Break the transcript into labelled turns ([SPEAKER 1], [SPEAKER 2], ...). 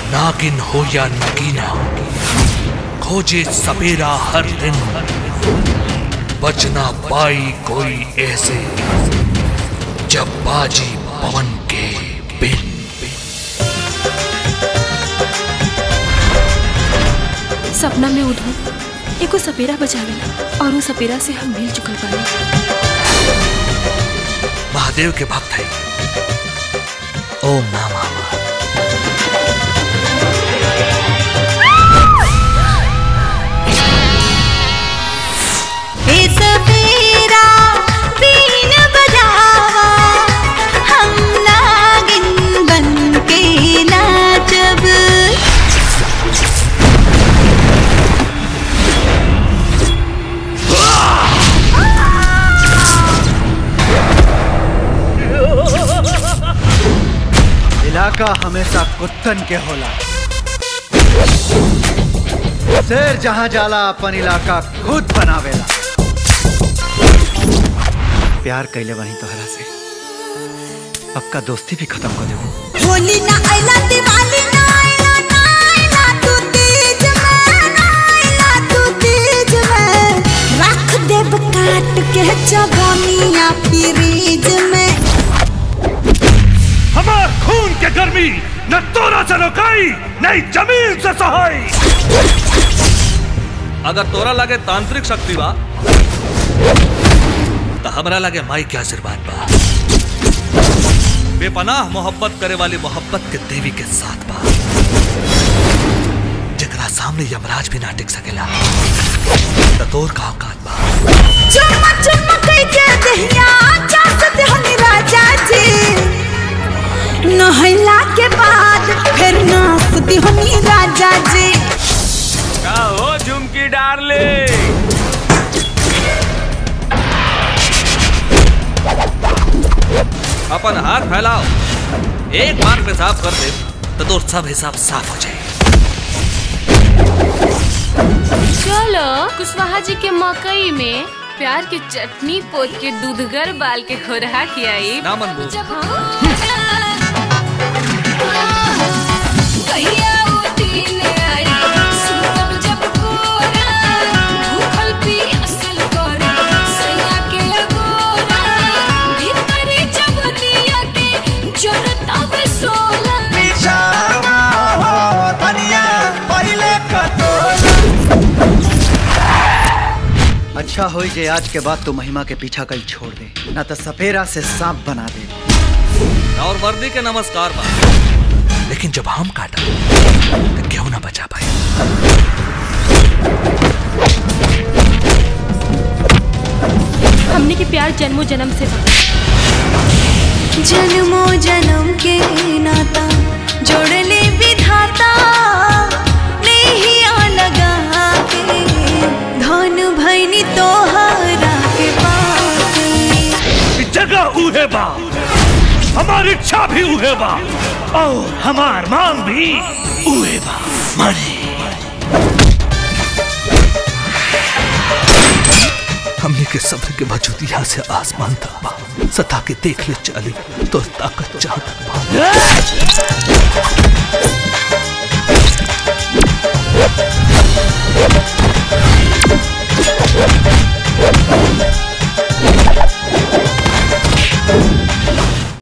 [SPEAKER 1] नागिन हो या नगीना खोजे सपेरा हर दिन बचना पाई कोई ऐसे जब बाजी पवन के बिन
[SPEAKER 2] सपना में उठो एको सपेरा बचावेला और वो सपेरा से हम मिल चुकल बानी
[SPEAKER 1] महादेव के भक्त है ओम नामा
[SPEAKER 3] हे सपेरा बीन बजावा हम नागिन बन के नाचब
[SPEAKER 4] इलाका हमेशा कुत्तन के होला शेर जहां जाला अपन इलाका खुद बनावेला प्यार कैले वहीं तोहरा से पक्का दोस्ती भी खत्म कर देबो
[SPEAKER 3] होली ना आइला दिवाली ना आइला ना आइला तू तीज में ना आइला तू तीज में रख देब काट के जवानिया फ्रीज में
[SPEAKER 5] हमार खून के गर्मी न तोरा से रोकाई नहीं जमीन से सहाई
[SPEAKER 1] अगर तोरा लगे तांत्रिक शक्ति बा तो हमरा लगे माई के आशीर्वाद बा बेपनाह मोहब्बत करे वाली मोहब्बत के देवी के साथ बा जकरा सामने यमराज भी ना टिक सकेला तो तोर का औकात बा
[SPEAKER 3] चुम्मा चुम्मा कई के दहिया चास देहनी राजा जी नहला के बाद फिर नाच देहनी राजा जी
[SPEAKER 6] का हो झुमकी डार्ले
[SPEAKER 1] अपन हाथ फैलाओ एक बार पेशाब कर दे तो तोर सब हिसाब साफ हो जाए
[SPEAKER 2] चलो कुशवाहा जी के मकई में प्यार के चटनी पोत के दूधगर बाल के खोरहा खियाई
[SPEAKER 1] ना मन बोल
[SPEAKER 2] कहिया उठिल आई, सुतब जब कोरा, भूखल पियासल करे, सैया के अगोरा, भीतरी जवनिया के जरतावे सोला।
[SPEAKER 4] अच्छा होई जे आज के बाद तू महिमा के पीछा कल छोड़ दे ना तो सपेरा से सांप बना दे
[SPEAKER 1] और वर्दी के नमस्कार बा लेकिन जब हम काटा तो क्यों ना बचा पाए
[SPEAKER 2] हमने के प्यार जन्मों जन्म से बा।
[SPEAKER 3] जन्मो जन्म के नाता जोड़ले विधाता नहीं लगा के धन भैनी तोहरा के पाके
[SPEAKER 5] जगह उहे बा हमारी इच्छा भी उहे बा और हमार मांग भी उहे बा माने
[SPEAKER 1] हमने के सब्र के वजूद यहाँ से आसमान तक बा सता के देख ले चली तो ताकत जहाँ तक बा
[SPEAKER 3] Thank